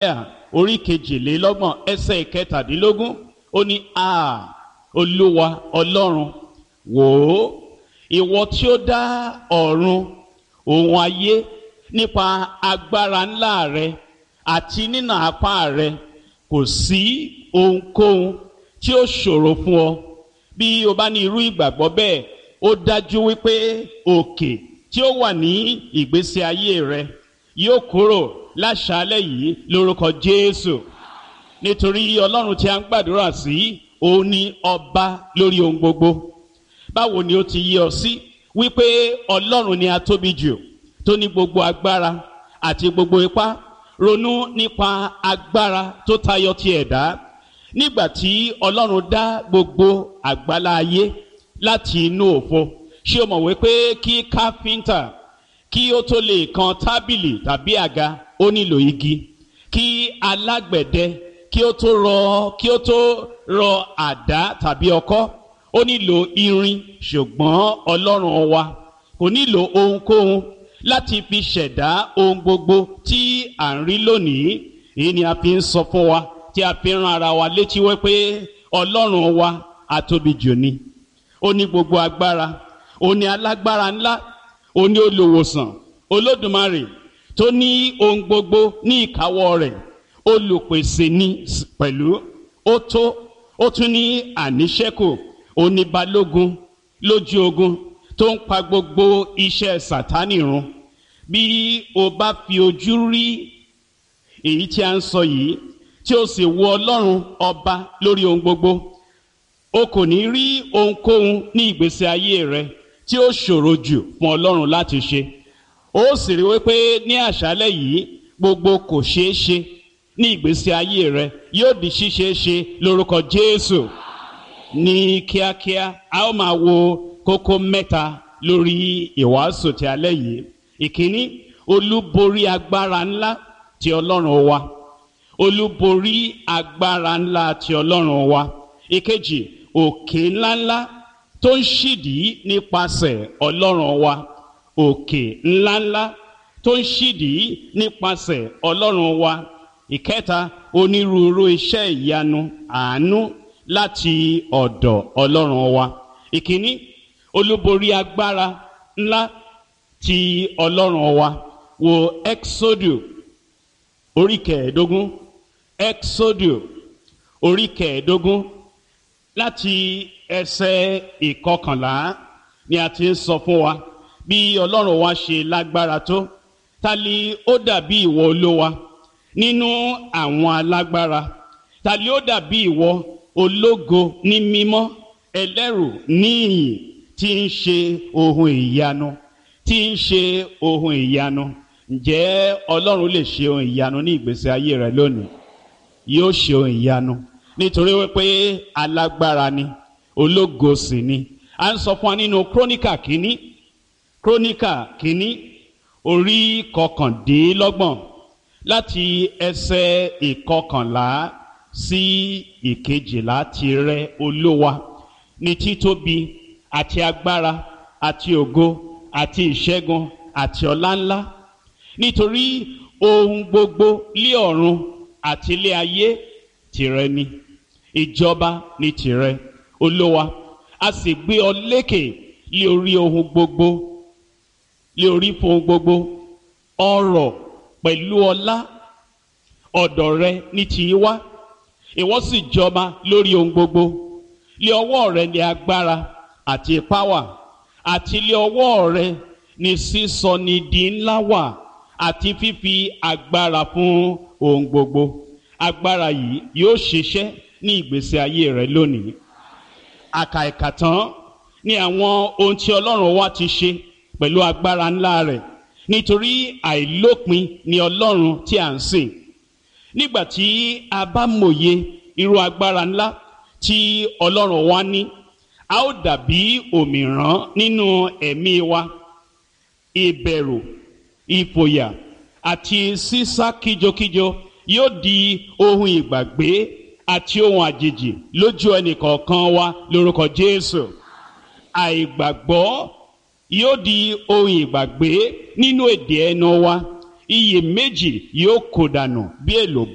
orí kejìlélọ́gbọ̀n ẹsẹ̀ ìkẹtàdínlógún ó ní a olúwa ọlọ́run wò ó ìwọ tí ó dá ọ̀run òun ayé nípa agbára ńlá rẹ àti nínà apá rẹ kò sí ohunkóhun tí ó ṣòro fún ọ bí o bá ní irú ìgbàgbọ́ bẹ́ẹ̀ ó dájú wípé òkè tí ó wà ní ìgbésí ayé rẹ yóò kúrò láṣálẹ̀ yìí lórúkọ jésù nítorí ọlọ́run tí a ń gbàdúrà sí òun ni ọba lórí ohun gbogbo báwo ni ó ti yí ọ sí wípé ọlọ́run ni a tóbi jù tó ní gbogbo agbára àti gbogbo ipá ronú nípa agbára tó tayọ ti ẹ̀dá nígbà tí ọlọ́run dá gbogbo àgbálá ayé láti inú òfo ṣé o mọ̀ wípé kí káfíńtà kí ó tó lè kan tábìlì tàbí àga ó nílò igi kí alágbẹ̀dẹ kí ó tó rọ kí ó tó rọ àdá tàbí ọkọ́ ó nílò irin ṣùgbọ́n ọlọ́run wa kò nílò ohunkóhun láti fi ṣẹ̀dá ohun gbogbo tí à ń rí lónìí èyí ni a fi ń sọ fún wa tí a fi ń ran ara wa létí wípé ọlọ́run wa àtóbi jù ni ó ní gbogbo agbára ó ní alágbára ńlá ó ní olùwòsàn olódùmarè tó ní ohun gbogbo ní ìkáwọ́ rẹ̀ olùpèsè ní pẹ̀lú ó tó ó tún ní àníṣẹ́kù ó ní balógun lójú ogun tó ń pa gbogbo iṣẹ́ sàtánì run bí o bá fi ojú rí èyí tí a ń sọ yìí tí o sì wo ọlọ́run ọba lórí ohun gbogbo o kò ní rí ohunkóhun ní ìgbésí ayé rẹ tí ó ṣòro jù fún ọlọ́run láti ṣe ó sì rí wípé ní àṣálẹ̀ yìí gbogbo kò ṣeé ṣe ní ìgbésí ayé rẹ yóò di ṣíṣeé ṣe lórúkọ jésù ní kíákíá a ó máa wo kókó mẹ́ta lórí ìwàásù ti alẹ́ yìí ìkíní olúborí agbára ńlá ti ọlọ́run wa olúborí agbára ńlá ti ọlọ́run wa ìkejì òkè ńláńlá tó ń ṣìdìí nípasẹ̀ ọlọ́run wa òkè ńláńlá tó ń ṣìdìí nípasẹ̀ ọlọ́run wa ìkẹta onírúurú iṣẹ́ ìyanu àánú láti ọ̀dọ̀ ọlọ́run wa ìkíní olúborí agbára ńlá ti ọlọ́run wa wo exodu orí kẹẹ̀ẹ́dógún exodu orí kẹẹ̀ẹ́dógún láti ẹsẹ̀ ìkọkànlá ni a ti ń sọ fún wa bí ọlọ́run wa ṣe lágbára tó ta ni ó dàbí ìwọ olówa nínú àwọn alágbára ta ni ó dàbí ìwọ ológo ní mímọ́ ẹlẹ́rù níyìn tí ń ṣe ohun ìyanu tí ń ṣe ohun ìyanu ǹjẹ́ ọlọ́run lè ṣe ohun ìyanu ní ìgbésí ayé rẹ lónìí yóò ṣe ohun ìyanu nítorí wípé alágbára ni ológo sì ni a ń sọ fún wa nínú króníkà kínní króníkà kínní orí kọkàndínlọ́gbọ̀n láti ẹsẹ̀ ìkọkànlá sí ìkejìlá tirẹ̀ olówa ní títóbi àti agbára àti ògo àti ìṣẹ́gun àti ọlá ńlá nítorí ohun gbogbo lé ọ̀run àti ilé ayé tìrẹ ni ìjọba ni tìrẹ olówa a sì gbé ọ lékè lé orí ohun gbogbo lé orí fún ohun gbogbo ọrọ̀ pẹ̀lú ọlá ọ̀dọ̀ rẹ ní tì í wá ìwọ sì jọba lórí ohun gbogbo lé ọwọ́ rẹ ní agbára àti ipá wà àti lé ọwọ́ rẹ ní sísọ ní di ńlá wà àti fífi agbára fún ohun gbogbo agbára yìí yóò ṣiṣẹ́ ní ìgbésí ayé rẹ lónìí àkà ìkà tán ní àwọn ohun tí ọlọ́run wa ti ṣe pẹ̀lú agbára ńlá rẹ̀ nítorí àìlópin ni ọlọ́run tí à ń sìn nígbà tí a bá mòye irú agbára ńlá tí ọlọ́run wa ní a ó dàbí òmìrán nínú ẹ̀mí wa ìbẹ̀rù ìfòyà àti sísá kíjokíjo yóò di ohun ìgbàgbé àti ohun àjèjì lójú ẹnìkọ̀ọ̀kan wa lórúkọ jésù àìgbàgbọ́ yóò di ohun ìgbàgbé nínú èdè ẹnu wa iyèméjì yóò kó dànù bí èlò